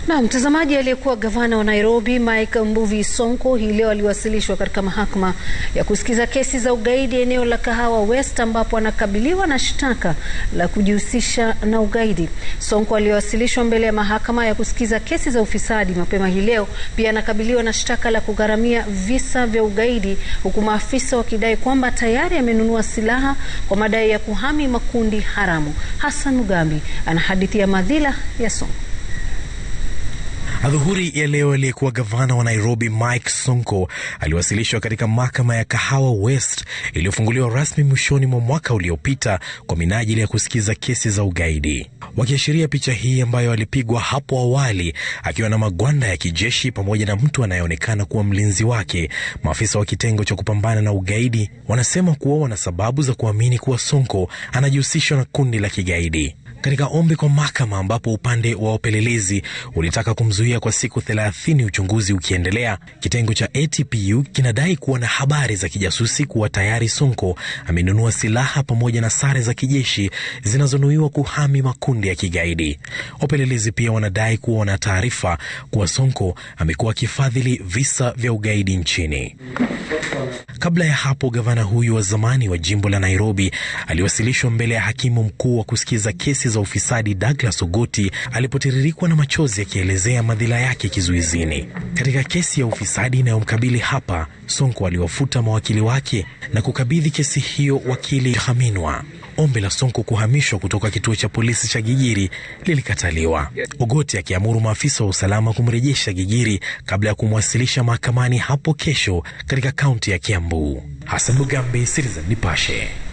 Na mtazamaji, aliyekuwa gavana wa Nairobi Mike Mbuvi Sonko hii leo aliwasilishwa katika mahakama ya kusikiza kesi za ugaidi eneo la Kahawa West ambapo anakabiliwa na shtaka la kujihusisha na ugaidi. Sonko aliyewasilishwa mbele ya mahakama ya kusikiza kesi za ufisadi mapema hii leo pia anakabiliwa na shtaka la kugharamia visa vya ugaidi huku maafisa wakidai kwamba tayari amenunua silaha kwa madai ya kuhami makundi haramu. Hassan Mugambi anahadithia madhila ya Sonko. Adhuhuri ya leo aliyekuwa gavana wa Nairobi Mike Sonko aliwasilishwa katika mahakama ya Kahawa West iliyofunguliwa rasmi mwishoni mwa mwaka uliopita kwa minajili ya kusikiza kesi za ugaidi. Wakiashiria picha hii ambayo alipigwa hapo awali akiwa na magwanda ya kijeshi pamoja na mtu anayeonekana kuwa mlinzi wake, maafisa wa kitengo cha kupambana na ugaidi wanasema kuwa wana sababu za kuamini kuwa Sonko anajihusishwa na kundi la kigaidi. Katika ombi kwa mahakama ambapo upande wa upelelezi ulitaka kumzuia kwa siku 30 uchunguzi ukiendelea, kitengo cha ATPU kinadai kuwa na habari za kijasusi kuwa tayari Sonko amenunua silaha pamoja na sare za kijeshi zinazonuiwa kuhami makundi ya kigaidi. Wapelelezi pia wanadai kuwa wana taarifa kuwa Sonko amekuwa akifadhili visa vya ugaidi nchini. Kabla ya hapo, gavana huyu wa zamani wa jimbo la Nairobi aliwasilishwa mbele ya hakimu mkuu wa kusikiza kesi za ufisadi Douglas Ogoti alipotiririkwa na machozi akielezea madhila yake kizuizini. Katika kesi ya ufisadi inayomkabili hapa, Sonko aliwafuta mawakili wake na kukabidhi kesi hiyo wakili Haminwa. Ombi la Sonko kuhamishwa kutoka kituo cha polisi cha Gigiri lilikataliwa, Ogoti akiamuru maafisa wa usalama kumrejesha Gigiri kabla ya kumwasilisha mahakamani hapo kesho katika kaunti ya Kiambu. Hassan Mugambi, Citizen Nipashe.